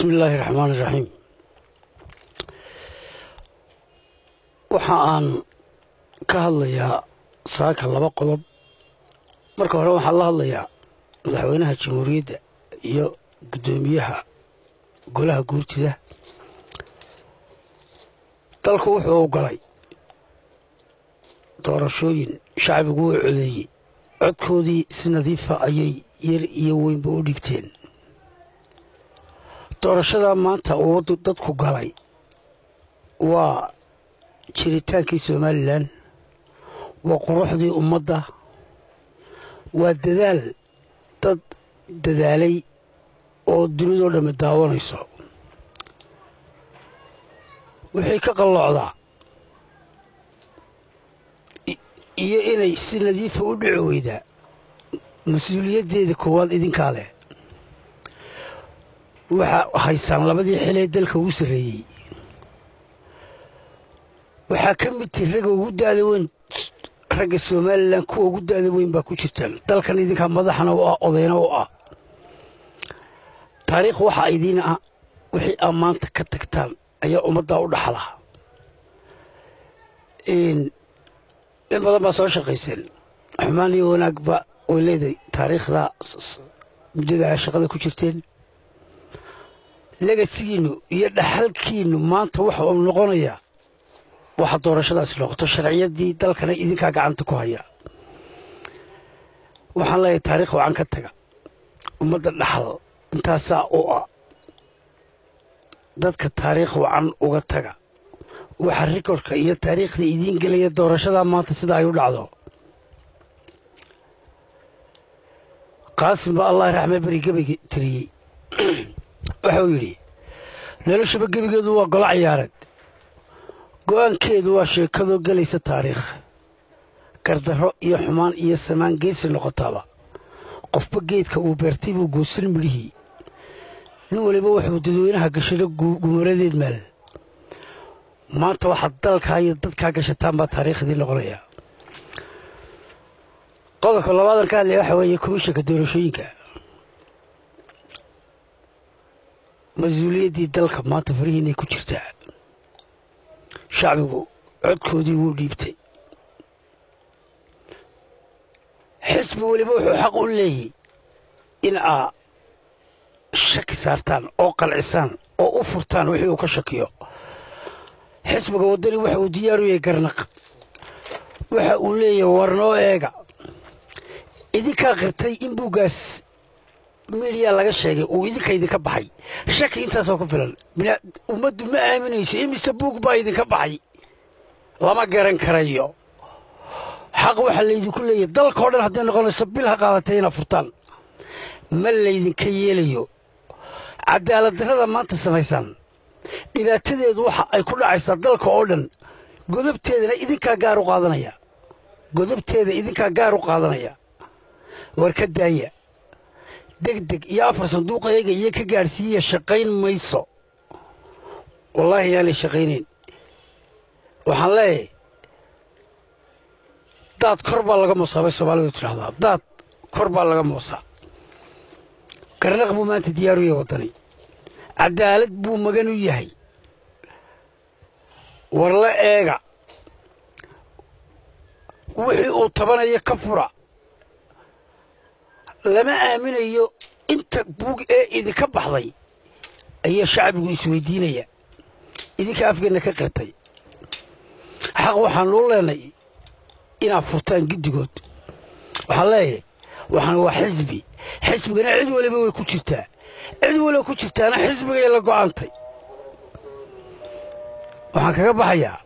bismi illaahi raxmaan iraxiim waxa aan ka hadlayaa saaka laba qodob marka hore waxaan la hadlayaa madaxweynaha jamhuuriyadda iyo guddoomiyaha golaha guurtida dalku wuxuu u galay doorashooyin shacbigu wuu codeeyey codkoodii si nadiifa ayay yar iyo weynba u dhibteen doorashadaa maanta uu dadku galay waa jiritaankii somalilan waa quruxdii ummadda waa dadaal dad dadaalay oo dunidoo dhammi daawanayso wixii ka qalloocdaa iyo inay si nadiifa u dhici weydaa mas-uuliyaddeeda koowaad idinkaa leh waxaa haysaan labadii xilee dalka ugu sarreeyey waxaa ka mid tihi ragga ugu da'da weyn ragga somalilan kuwa ugu da'da weyn baa ku jirtaan dalkan idinkaa madaxna u ah odayna u ah taariikh waxaa idiin ah wixii aa maanta ka tagtaan ayaa ummaddaa u dhaxla in badan baa soo shaqayseen xumaan iyo wanaagba way leedahay taariikhda muddada aa shaqada ku jirteen legasigiinnu iyo dhaxalkiinnu maanta waxa uu noqonayaa waxa doorashadaasi noqoto sharciyaddii dalkana idinkaa gacanta ku haya waxaan leeyahay taariikh wacan ka taga ummadda dhaxal intaasaa u ah dadka taariikh wacan uga taga waxa rikodka iyo taariikhda idiin gelaya doorashadaa maanta sida ay u dhacdo qaasim baa allah raxme beri gebeyga tiriyey waxauu yidhi noloshaba gebigeedu waa golo ciyaareed go'aankeedu waa sheekadoo gelaysa taariikh gardarro iyo xumaan iyo samaan geesi noqotaaba qofba geedka uu beertay buu goosan midhihii nin waliba wuxuu dadweynaha gashado gumaradeed maal maanta waxaad dalkaa iyo dadkaa gashataan baa taariikhdii noqonaya qodobka labaadan ka hadlaya waxa weeye komishanka doorashooyinka mas-uuliyaddii dalka maanta farihiinay ku jirtaa shacbigu codkoodii wuu dhiibtay xisbi weliba wuxuu xaq u leeyay in aa shaki saartaan oo qalcisaan oo u furtaan wixii uu ka shakiyo xisbiga waddani waxa uu diyaar u yahay garnaq waxa uu leeyahay warnoo eega idinkaa qirtay in buuggaas midiya laga sheegay uu idinka idinka baxay shaki intaasoo ku filan ummaddu ma aaminayso imise buug baa idinka baxay lama garan karayo xaq waxaa laydinku leeyahy dalkao dhan hadday noqonayso bil ha qaadatay inaad furtaan ma laydinka yeelayo cadaaladdarrada maanta samaysaan dhibaatadeedu waxa ay ku dhacaysaa dalka oo dhan godobteedana idinkaa gaar u qaadanaya godobteeda idinkaa gaar u qaadanaya war ka daaya degdeg iyo afar sanduuqa eega iyo ka gaadhsiiya shaqayn mayso wallaahi yaanay shaqaynayn waxaan leeyahay daad kor baa laga moosaa bay soomaalidu tidhahdaa daad kor baa laga moosaa garnaq buu maanta diyaaru yahay waddani cadaalad buu magan u yahay war la eega wixii uu tabanayo ka fura lama aaminayo inta buug ee idinka baxday ayaa shacbigu isweydiinaya idinka afgeenna ka qirtay xaq waxaanu u leenay inaad furtaan giddigood waxaan leeyahay waxaan waa xisbi xisbigana cid waliba way ku jirtaa cid waliba ku jirtaana xisbigay la go'aantay waxaan kaga baxayaa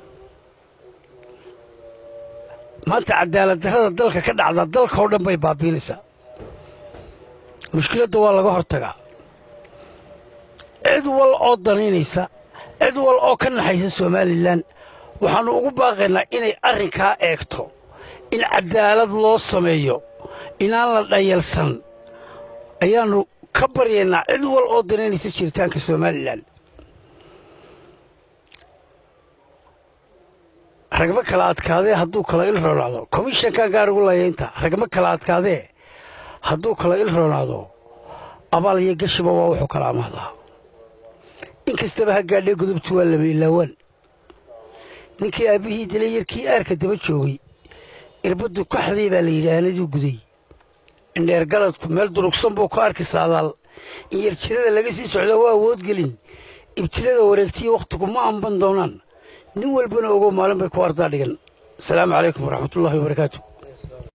maanta cadaaladdarrada dalka ka dhacdaa dalka oo dhan bay baabiinaysaa mushkiladda waa laga hortagaa cid wal oo danaynaysa cid wal oo ka naxaysa somalilan waxaannu ugu baaqaynaa inay arrinkaa eegto in cadaalad loo sameeyo inaan la dhayalsan ayaannu ka baryaynaa cid wal oo danaynaysa jiritaanka somalilan ragma kala adkaadee hadduu kala il roonaado komishankan gaar ugu layaynta ragma kala adkaadee hadduu kala il roonaado abaal iyo gashiba waa wuxuu kala amahdaa in kastaba ha gaadhee gudubtu waa lama ilaawaan ninkii aabbihii dilay yarkii aarka daba joogay irbaddu kaxdii baa la yidhi aanadii guday indheer galadku meel durugsan buu ka arki saadaal in yarjirada laga sii socda waa awoodgelin ibtilada wareegtiyo wakhtigu ma amban doonaan nin walbana ogo maalin bay ku ardaa dhigan asalaamu calaykum waraxmatullaahi wabarakaatu